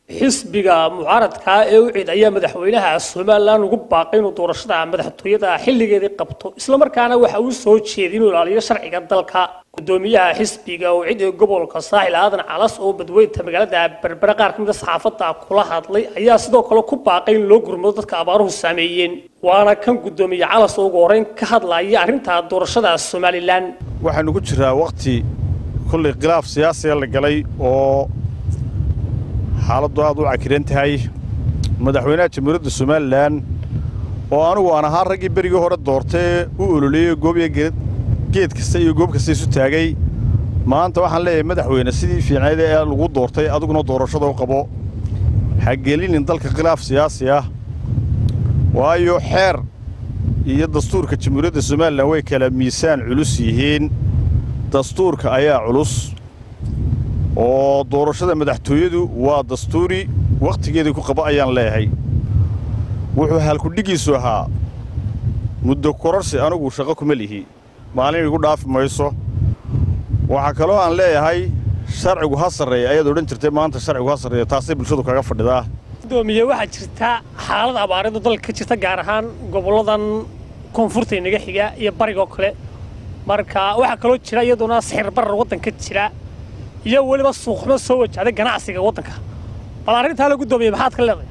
xisbiga mucaaradka ee u cid ayaa madaxweynaha somalilan ugu baaqay inuu doorashada madaxtooyada xilligeedii qabto islamarkaana waxa uu soo jeeday inuu ilaaliyo sharciga dalka gudoomiyaha xisbiga oo cid ee gobolka saaxil aadan calas oo badweynta magaalada berbere qaar ka mid a saxaafadda kula hadlay ayaa sidoo kale ku baaqay in loo gurmado dadka abaaruhu saameeyeen waana kan gudoomiye calas oo ugu horreyn ka hadlaya arrinta doorashada somalilan waxaanu ku jiraa wakhti kullay khilaaf siyaasiga la galay oo xaaladdu aad u cakiran tahay madaxweynaha jamhuuriyadda somalilan oo anugu aan ahaa raggii berigii hore doortee u ololeeyey goobiya geed kasta iyo goob kasta isu taagay maanta waxaan leeyahay madaxweyne sidii fiicnayd ee lagu doortay adiguna doorashada u qabo ha gelinin dalka khilaaf siyaasi ah waayo xeer iyo dastuurka jamhuuriyadda somalilan way kala miisaan culus yihiin dastuurka ayaa culus oo doorashada madaxtooyadu waa dastuuri wakhtigeedii ku qaba ayaan leeyahay wuxuu halkudhigiisu ahaa muddo kororsi anigu shaqo kuma lihi maalin igu dhaafi mayso waxaa kaloo aan leeyahay sharcigu ha sarreeya ayaad odhan jirtay maanta sharcigu ha sarreeya taasay bulshadu kaga fadhidaa gudoomiye waxaa jirta xaalad abaareedu dalka ka jirta gaar ahaan gobolladan koonfurta inaga xiga iyo barigoo kale marka waxaa kaloo jira iyaduna sixir barar waddanka jira iyo weliba suuqmo soo wajahday ganacsiga waddanka bal arrintaa la gudoomiye maxaad ka leedahay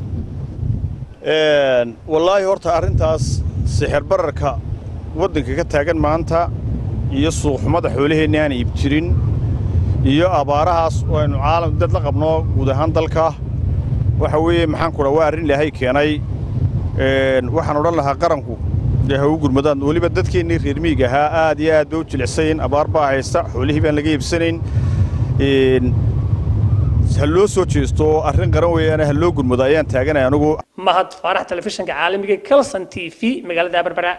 wallaahi horta arrintaas sixir bararka waddanka ka taagan maanta iyo suuqxumada xoolaheenna aan iib jirin iyo abaarahaas oo aynu caalam dad la qabno guud ahaan dalka waxa weeye maxaan ku dhaa waa arrin ilaahay keenay waxaan odhan lahaa qaranku dee ha u gurmadaan weliba dadkeennii reer miyiga ahaa aad iyo aad bay u jilicsayn abaar baa haysta xoolihii baan laga iibsanayn ha loo soo jeesto oo arrin qaran weeyaane ha loo gurmado ayaan taaganay anugu mahad faarax telefishinka caalamiga calson t v magaalada berbera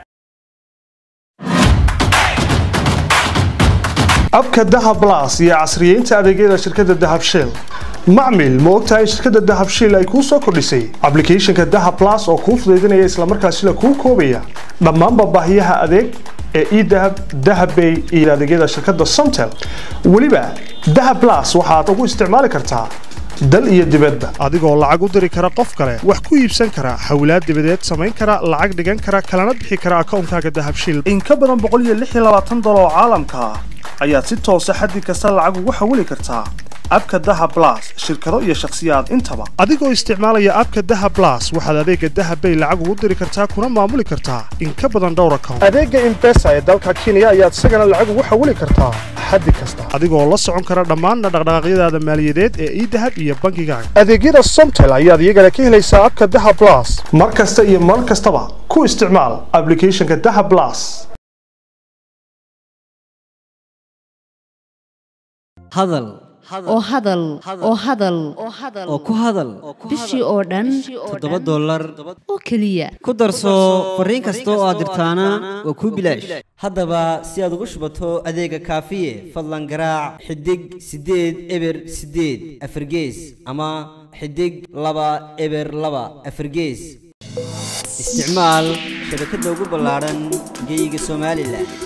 abka dahab blas iyo casriyeynta adeegyada shirkadda dahab shell macmil ma ogtahay in shirkadda dahab shell ay kuu soo kordhisay ablicathonka dahab blas oo kuu fudaydinaya islamarkaasina kuu koobaya dhammaanba baahiyaha adeeg ee edahab dahabbay iyo adeegyada shirkadda somtel weliba dahab blas waxaad ugu isticmaali kartaa dal iyo dibadba adigoo lacag u diri kara qof kale wax ku iibsan kara xawlaad dibadeed samayn kara lacag dhigan kara kalana bixi kara akawnkaaga dahab shell in ka badan dolar oo caalamka ah ayaad si toosa xaddi kasta lacag ugu xawili kartaa abka daha blas shirkado iyo shakhsiyaad intaba adigoo isticmaalaya abka daha blas waxaad adeega dahabbay lacag ugu diri kartaa kuna maamuli kartaa in ka badan dhowr account adeega imbesa ee dalka kenya ayaad isagana lacag ugu xawili kartaa xaddi kasta adigoo la socon kara dhammaan dhaqdhaqaaqyadaada maaliyadeed ee idahab iyo bankigaaga adeegyada somtel ayaad iyagana ka helaysaa abka daha blas mar kasta iyo mar kastaba ku isticmaal ablicathonka daha blas hadal oo hadal oo hadal oo ku hadal bishii oo dhan toddoba dollar oo keliya ku darso fariin kasta oo aad dirtaana waa kuu bilaash haddaba si aad ugu shubato adeega kaafiye fadlan garaac xidig siddeed eber siddeed afargees ama xidig laba eber laba afargees isticmaal shabakadda ugu ballaadhan geeyiga somalilan